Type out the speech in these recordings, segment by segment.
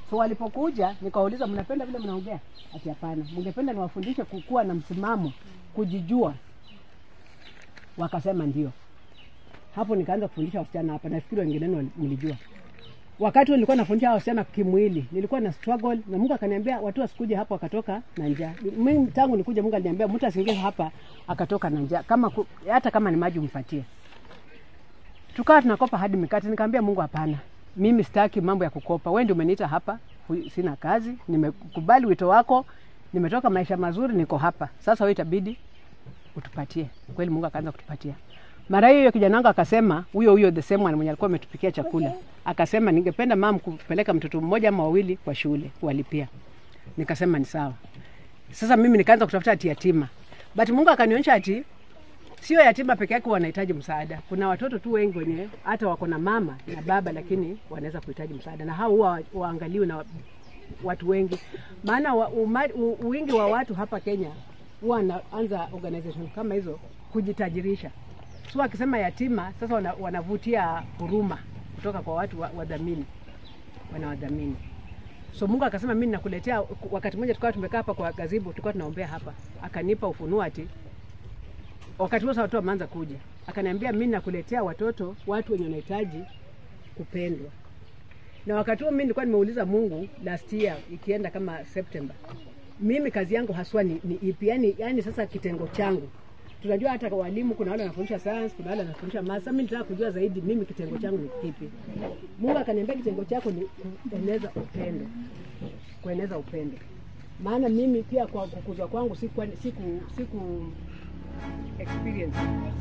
So walipokuja nikawauliza, mnapenda vile mnaongea? Ati hapana, mngependa niwafundishe kukuwa na msimamo, kujijua. Wakasema ndio. Hapo nikaanza kufundisha wasichana hapa, nafikiri wengine wenu mlijua. Wakati huo nilikuwa nafundisha hao wasichana kimwili, nilikuwa na struggle na Mungu akaniambia watu wasikuje hapa wakatoka na njaa. Mimi tangu nikuja Mungu aliniambia mtu asiingie hapa akatoka na njaa, kama ku, hata kama ni maji umpatie. Tukawa tunakopa hadi mikate, nikamwambia Mungu hapana, mimi sitaki mambo ya kukopa. Wewe ndio umeniita hapa, hu- sina kazi, nimekubali wito wako, nimetoka maisha mazuri, niko hapa sasa. Wewe itabidi utupatie. Kweli Mungu akaanza kutupatia. Mara hiyo kijana wangu akasema, huyo huyo the same one mwenye alikuwa ametupikia chakula, akasema ningependa mam kupeleka mtoto mmoja ama wawili kwa shule kuwalipia. Nikasema ni sawa. Sasa mimi nikaanza kutafuta ati yatima, but Mungu akanionyesha ati sio yatima peke yake wanahitaji msaada. Kuna watoto tu wengi wenye hata wako na mama na baba, lakini wanaweza kuhitaji msaada, na hao huwa waangaliwe na watu wengi, maana wa, uma, u, wingi wa watu hapa Kenya huwa wanaanza organization kama hizo kujitajirisha. So akisema yatima, sasa wana, wanavutia huruma kutoka kwa watu wa- wadhamini, wanawadhamini. So Mungu akasema mimi nakuletea. Wakati mmoja tukawa tumekaa hapa kwa gazibu, tulikuwa tunaombea hapa, akanipa ufunuo ati wakati huo sasa watu wameanza kuja, akaniambia mimi nakuletea watoto, watu wenye wanahitaji kupendwa. Na wakati huo mimi nilikuwa nimeuliza Mungu last year, ikienda kama September, mimi kazi yangu haswa ni, ni ipi? Yani, yani sasa kitengo changu tunajua hata kwa walimu kuna wale wanafundisha science, kuna wale wanafundisha maths. Sasa mimi nitaka kujua zaidi mimi kitengo changu ni kipi. Mungu akaniambia kitengo chako ni kueneza upendo, kueneza upendo. Maana mimi pia kwa kukuzwa kwangu siku siku siku experience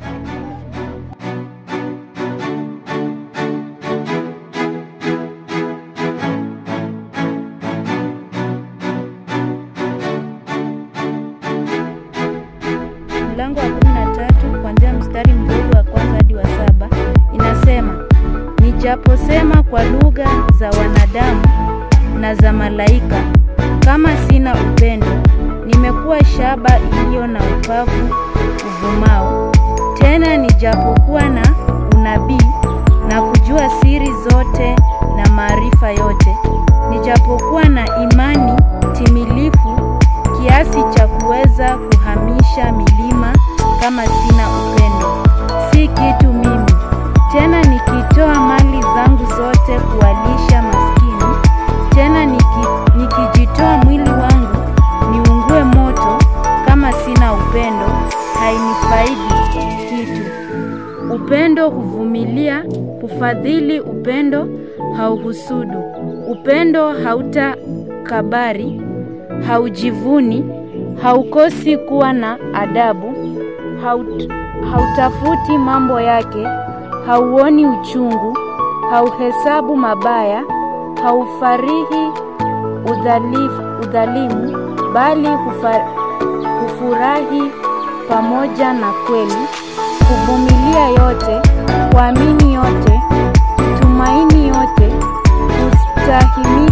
mlango wa kumi na tatu kuanzia mstari mdogo wa kwanza hadi wa saba inasema nijaposema kwa lugha za wanadamu na za malaika kama sina upendo nimekuwa shaba iliyo na upavu uvumao tena nijapokuwa na unabii na kujua siri zote na maarifa yote nijapokuwa na imani timilifu kiasi cha kuweza kuhamisha milima kama sina upendo si kitu mimi tena nikitoa mali zangu zote kuwalisha maskini tena niki, nikijitoa mwili wangu niungue moto kama sina upendo hainifaidi kitu upendo huvumilia hufadhili upendo hauhusudu upendo hautakabari haujivuni haukosi kuwa na adabu haut, hautafuti mambo yake hauoni uchungu hauhesabu mabaya haufarihi udhalifu, udhalimu bali hufa, hufurahi pamoja na kweli kuvumilia yote kuamini yote kutumaini yote kustahimili